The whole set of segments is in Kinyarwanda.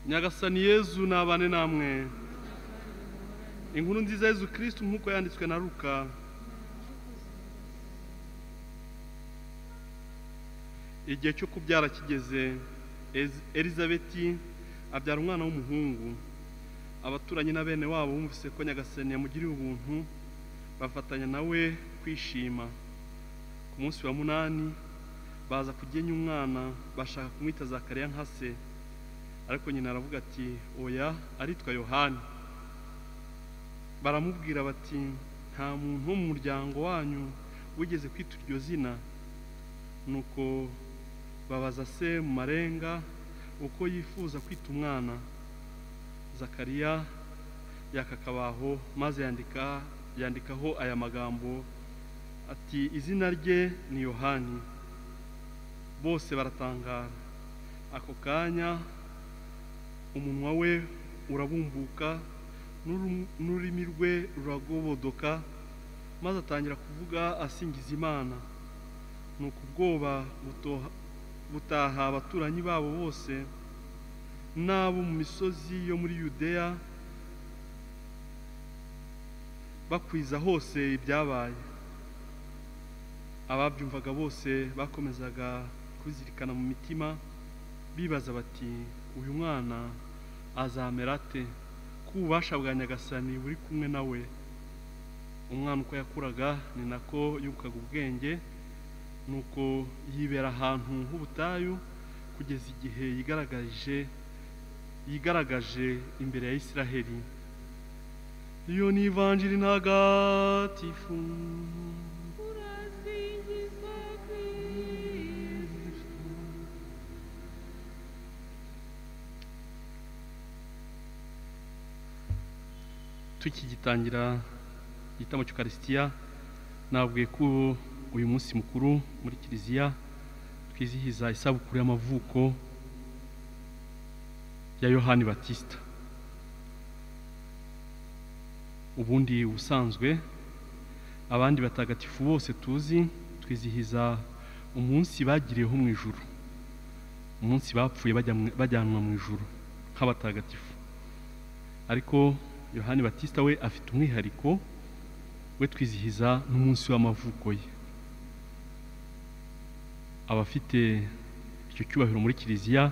nyagasani yezu nabane namwe inkuru nziza yezu kirisitu nk'uko yanditswe na ruka igihe cyo kubyara kigeze Ez- elizabeti abyara umwana w'umuhungu abaturanyi na bene wabo bumvise ko nyagasani yamugiriye ubuntu bafatanya nawe kwishima ku munsi wa munani baza kugenya umwana bashaka kumwita zakariya nka se ariko nyina aravuga ati oya aritwa yohani baramubwira bati nta muntu wo mu muryango wanyu wigeze kwita iryo zina nuko babaza se mu marenga uko yifuza kwita umwana zakariya yakakabaho maze yandika yandikaho aya magambo ati izina rye ni yohani bose baratangara ako kanya umunwa we urabumbuka n'uru- n'ururimi rwe ruragobodoka maze atangira kuvuga asingiza imana ni ubwoba butoha- butaha abaturanyi babo bose n'abo mu misozi yo muri yudeya bakwiza hose ibyabaye ababyumvaga bose bakomezaga kubizirikana mu mitima bibaza bati uyu mwana azamera ate ko ububasha bwa nyagasani buri kumwe nawe umwana uko yakuraga ni nako yungukaga ubwenge nuko yibera ahantu h'ubutayu kugeza igihe yigaragaje yigaragaje imbere ya Isiraheli iyo ni ivanjiri ntagatifu Urazingizwa Kristo. tukigitangira igitambo cy'ukarisitiya nabwiye ko uyu munsi mukuru muri kiliziya twizihiza isabukuru y'amavuko ya yohani batisita ubundi ubusanzwe abandi batagatifu bose tuzi twizihiza umunsi bagiriyeho mu ijuru umunsi bapfuye bajya mu- bajyanwa mu ijuru nk'abatagatifu ariko yohani batisita we afite umwihariko we twizihiza n'umunsi w'amavuko ye abafite icyo cyubahiro muri kiliziya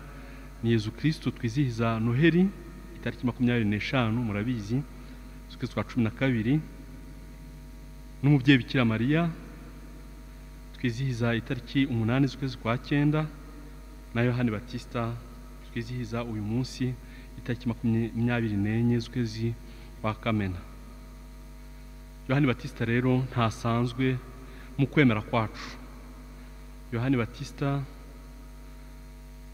ni yezu kirisitu twizihiza noheri itariki makumyabiri n'eshanu murabizi z'ukwezi kwa cumi na kabiri n'umubyeyi bikira mariya twizihiza itariki umunani z'ukwezi kwa cyenda na yohani batisita twizihiza uyu munsi itariki makumyabiri n'enye z'ukwezi kwa kamena yohani batisita rero ntasanzwe mu kwemera kwacu yohani batisita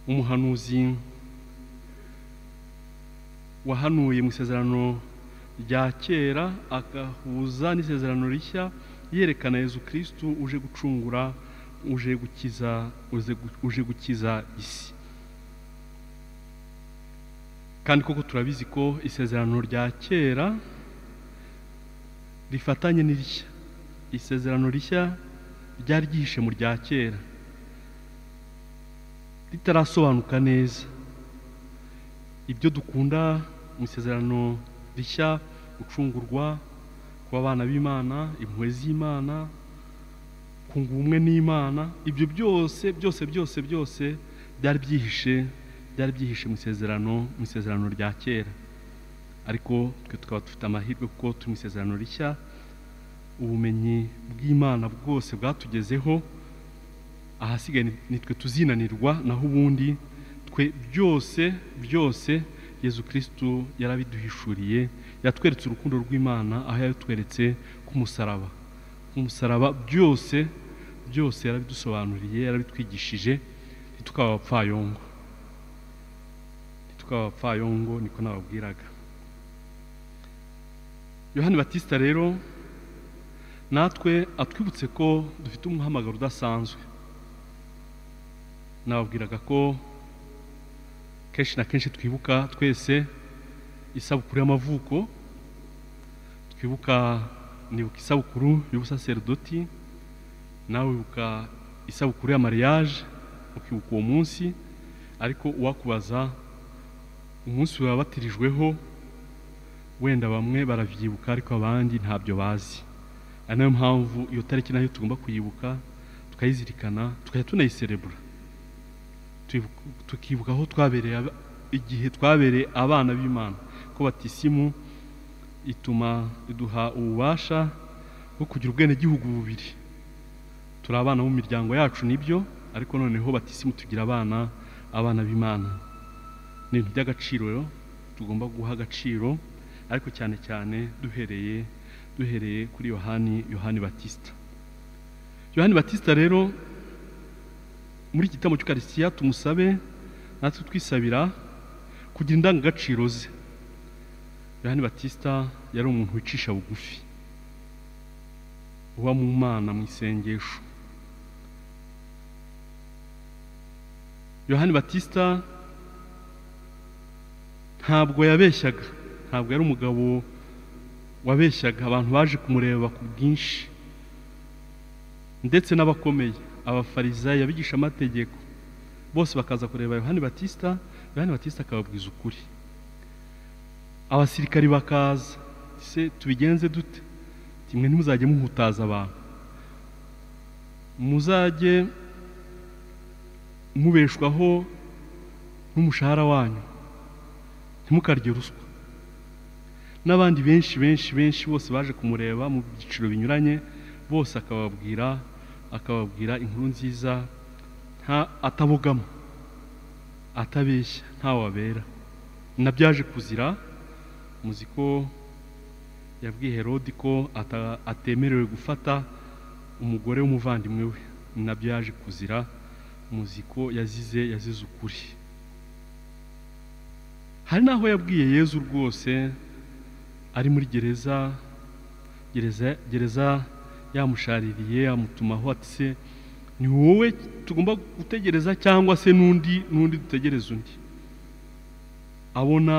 umuhanuzi wahanuye mu isezerano rya kera agahuza n'isezerano rishya yerekana yezu kirisitu uje gucungura uje gukiza uje gu- uje gukiza isi kandi koko turabizi ko isezerano rya kera rifatanye n'irishya isezerano rishya ryari ryihishe mu rya kera ritarasobanuka neza ibyo dukunda mu isezerano rishya gucungurwa kuba abana b'imana impuhwe z'imana kunga ubumwe n'imana ibyo byose byose byose byose byari byihishe byari byihishe mu isezerano mu isezerano rya kera ariko twe tukaba dufite amahirwe kuko turi mu isezerano rishya ubumenyi bw'imana bwose bwatugezeho ahasigaye ni- nitwe tuzinanirwa naho ubundi twe byose byose yezu kirisitu yarabiduhishuriye yatweretse urukundo rw'imana aho yatweretse k'umusaraba umusaraba byose byose yarabidusobanuriye yarabitwigishije ntitukaba abapfayongo ntitukaba abapfayongo niko nababwiraga yohani batisita rero natwe atwibutse ko dufite umuhamagaro udasanzwe nababwiraga ko kenshi na kenshi twibuka twese isabukuru y'amavuko twibuka nibuka isabukuru y'ubusaserdoti nawe wibuka isabukuru ya mariage ukibuka uwo munsi ariko uwakubaza umunsi baba batirijweho wenda bamwe baravyibuka ariko abandi ntabyo bazi ari nayo mpamvu iyo tariki nayo tugomba kuyibuka tukayizirikana tukajya tunayiserebura Tuyibuka- tukibuka aho twabereye aba- igihe twabereye abana b'imana ko batisimu ituma iduha ububasha bwo kugira ubwenegihugu bubiri turi abana mu miryango yacu nibyo ariko noneho batisimu tugira abana abana b'imana ni ibintu by'agaciro rero tugomba guha agaciro ariko cyane cyane duhereye duhereye kuri yohani yohani batisita yohani batisita rero muri iki gitaramo cy'ukarisiya tumusabe natwe twisabira kugira indangagaciro ze yohani batisita yari umuntu wicisha bugufi uba mu mana mu isengesho yohani batisita ntabwo yabeshyaga ntabwo yari umugabo wabeshyaga abantu baje kumureba ku bwinshi ndetse n'abakomeye abafarizayi abigisha amategeko bose bakaza kureba yohani batisita yohani batisita akababwiza ukuri abasirikari bakaza se tubigenze dute kimwe ntimuzajye muhutaza abantu muzajye mubeshwaho n'umushahara wanyu ntimukarye ruswa n'abandi benshi benshi benshi bose baje kumureba mu byiciro binyuranye bose akababwira akababwira inkuru nziza nta atabogama atabeshya ntawabera nabyaje kuzira muzi ko yabwiye herodi ko ata- atemerewe gufata umugore w'umuvandimwe we nabyo yaje kuzira muzi ko yazize yazize ukuri hari n'aho yabwiye yezu rwose ari muri gereza gereza gereza yamushaririye amutumaho ati se ni wowe tugomba gutegereza cyangwa se n'undi n'undi dutegereza undi abona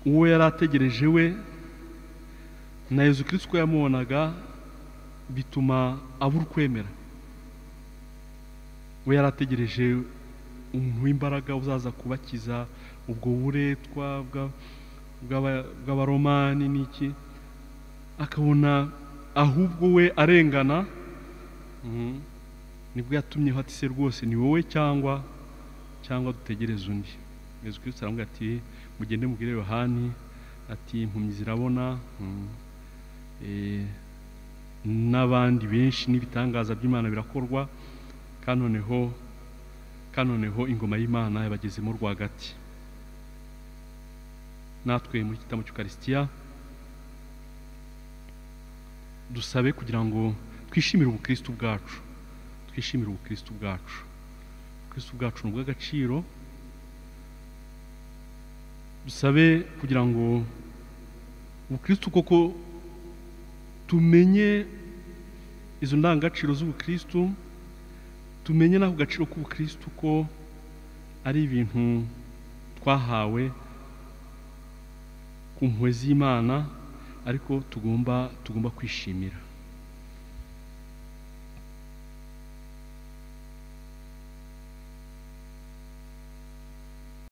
uwo yari ategereje we na yezu kirisito uko yamubonaga bituma abura ukwemera we yari ategereje umuntu w'imbaraga uzaza kubakiza ubwo buretwa bwa- bw'aba- bw'abaromani n'iki akabona ahubwo we arengana mhm, nibwo yatumyeho ati se rwose ni wowe cyangwa cyangwa dutegereze undi yezu kirisito aramubwira ati mugende mubwire yohani ati impumyi zirabona mm, eh, n'abandi benshi n'ibitangaza by'imana birakorwa kandi noneho kandi noneho ingoma y'imana yabagezemo rwagati natwe muri iki gitaramo cy'ukarisitiya dusabe kugira ngo twishimire ubukristu bwacu twishimire ubukristu bwacu ubukristu bwacu ni ubw'agaciro dusabe kugira ngo ubukristu koko tumenye izo ndangagaciro z'ubukristu tumenye n'ako gaciro k'ubukristu ko ari ibintu twahawe ku mpuhwe z'imana ariko tugomba tugomba kwishimira